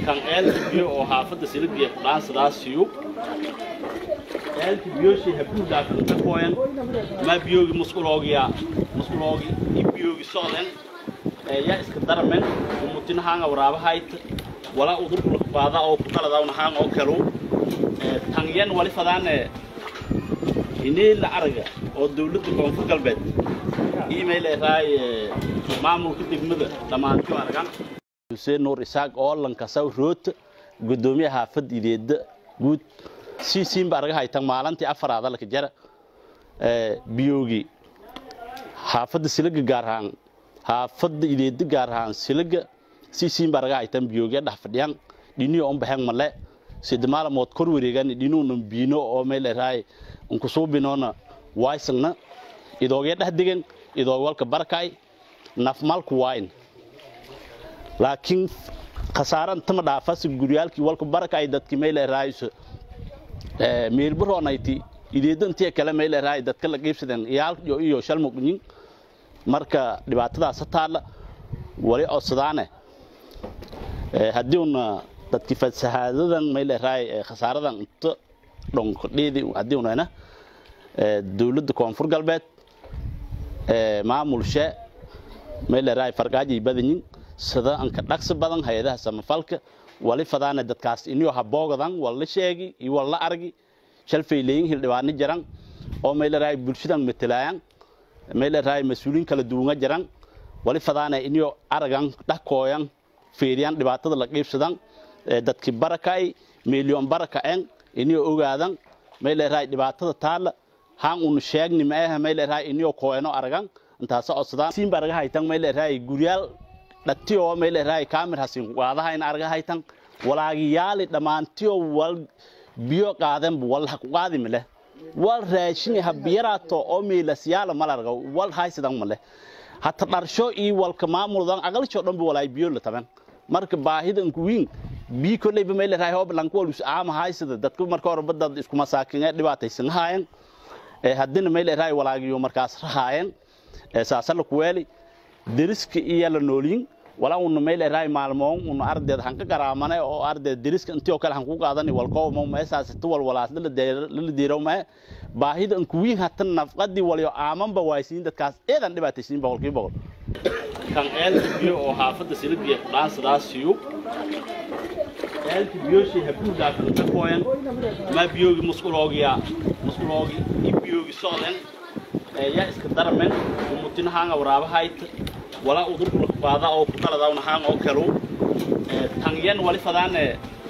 kan eelka biyo oo xaafadda silibgiya ku dhaansadaasiyo eelka biyoshi habuudaakan ka kooyan ma biyoogi musquloogiya musquloogi i biyoogi socden yaa iska daramen umutinahaanga waraabahayta wala udurkulakbaada oo ku dhaladawnahaan oo kalu tanyan wali fadaane inii la araga oo dawladda koonfur galbeed email eraay maamulka degmada dhammaantiyo aragan xuseen nuur isaaq oo lankasaw roota gudoomiyaha xaafad ideeda guud siisiinba arga haytan maalintii afaraada laka jara biyoogi xaafadda silaga gaar ahaan xaafadda ideeda gaar ahaan silaga siisiinba arga haytan biyoogi dhex fadhiyan dhiniyo on baxen male sida maalamood kor wareegan dhinuunan biino oo meel eraay unkusuubinoona waysangna idoogee dhex degan idoog walka barkay nafmalku wayn laakiin khasaaran tama dhaafasi guryaalkii walka barakay dadki meel eraayso meelbaronayti ideedantiya kale meel eraay dadka la qiibsadeen iyaalyo iyo shalmuqyin marka dhibaatadaas taalla wali codsadaane haddii una dadki fasahaadadan meel eraay khasaaradan inta dhonkadheedi haddii unana dawladda koonfur galbeed maamulshe meel eraay fargaaji badanyin sida anka dhaqsi badan hay-adaha samafalka wali fadaane dadkaas iniyo haboogadan walla sheegi iyo walla argi shalfayleyin hildhibaano jaran oo meel eraay bulshadan matalaayan meel eraay mas-uuliin kala duwanga jaran wali fadaane iniyo aragan dhakooyan feeriyan dhibaatada la qiibsadan dadki barakay milyon baraka'en iniyo ogaadan meel eraay dhibaatada taalla haan unu sheegni maaha meel eraay iniyo kooyano aragan intaasa codsadaan siinba arga haytan meel eraay guryaal dhatiyo meel eraay kaamir hasin waadaha in arga haytan walaagiyaali dhammaantiyo wal biyo qaaden wal ha qaadi male wal raashin ha biyaraato oo meelasyaala malarga wal haysidan male hata dharsho iyo walka maamuldan aqalsho dhan bi walaay biyo la taban marka baahidan kuwiin biyo kolleyba meel eraay hoob lanku walus aama haysida dadku marka hore badda isku masaakin ee dhibaataysan haayan haddina meel eraay walaagiyo markaas rahaayan saasala kuweeli deriska iyo la noolyin wala una meel eraay maalmoon una ardeed hanka garaamane oo ardeed deriska intii oo kale hanku qaadani walkoo mo meesaas tu wal walaas la diiro ma baahida an kuwiin hatan nafqadi waliyo aamanba waaysiin dadkaas eedan dhibaataysiin boqolkiiba boqol kan eelka biyo oo xaafadda silibgiya ku dhaansadaasiyo eelka biyoshi habuudaakan ka kooyan ma biyoogi musquloogiya musquloogi i biyoogi socden yaa iska daramen umutinahaanga waraabahayta wala udurkulakbaada oo ku dhaladawnahaan oo kalu tanyan wali fadaane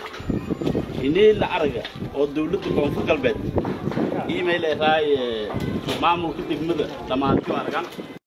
inii la araga oo dawladda koonfur galbeed email eraay maamulka degmada dhammaantiyo aragan